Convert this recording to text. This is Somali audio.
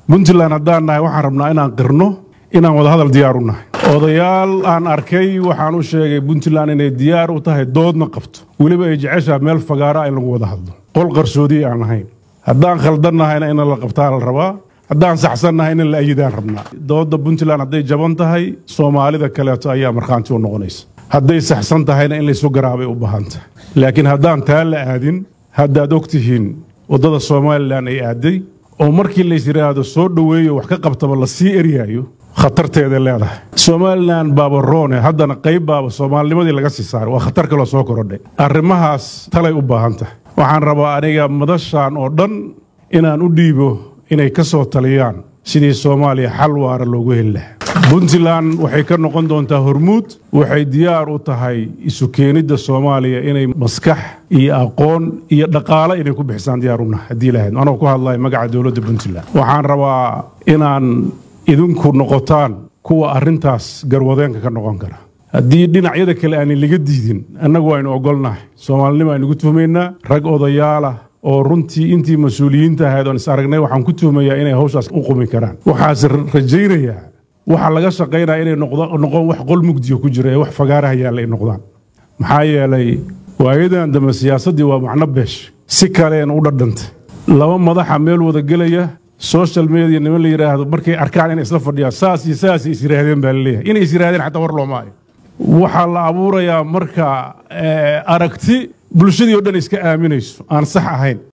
puntland haddaan nahay waxaan rabnaa inaan qirno inaan wadahadal diyaar u nahay odayaal aan arkay waxaan u sheegay puntland inay diyaar u tahay doodna qabto weliba ay jeceshaa meel fagaara in lagu wada hadlo qol qarsoodiyi aan lahayn haddaan khaldannahayna in la qabtaa la rabaa haddaan saxsannahay in la ayidaan rabnaa dooda puntland hadday jaban tahay soomaalida kaleeto ayaa markhaanti u noqonaysa hadday saxsan tahayna in laysu garaabay u baahan tahay laakiin haddaan taa la aadin haddaad og tihiin waddada somalilan ay aaday oo markii lays yidhaahdo soo dhoweeyo wax ka qabtaba la sii eryaayo khatarteeday leedahay somalilan baaba roone haddana qayb baaba soomaalinimadii laga sii saaray waa khatar kaloo soo korodhay arrimahaas talay u baahan tahay waxaan rabaa aniga madashan oo dhan inaan u dhiibo inay ka soo taliyaan sidii soomaaliya xal waara loogu heli lahaa puntland waxay ka noqon doontaa hormuud waxay diyaar u tahay isu keenidda soomaaliya inay maskax iyo aqoon iyo dhaqaale inay ku bixisaan diyaar u nahay haddii lahayd anoo ku hadlaya magaca dowladda puntland waxaan rabaa inaan idinku noqotaan kuwa arrintaas garwadeenka ka noqon kara haddii dhinacyada kale aanay laga diidin annagu aynu ogolnahay soomaalinimo aynugu tuhmaynaa rag odayaalah oo runtii intii mas-uuliyiinta ahayd oon is aragnay waxaan ku tuhmayaa inay hawshaas u qumi karaan waxaase rajaynayaa waxaa laga shaqaynaya inay noqon wax qol mugdiga ku jira ee wax fagaaraha yaalla ay noqdaan maxaa yeelay waayadan dambe siyaasaddii waa macno beesh si kaleena u dhadhantay laba madaxa meel wada gelaya social media niman la yidhaahdo markay arkaan inay isla fadhiyaan saas iyo saas is yidhaahdeen baa laleeyahay inay is yidhahdeen xataa war looma hayo waxaa la abuurayaa marka aragti bulshadii o dhan iska aaminayso aan sax ahayn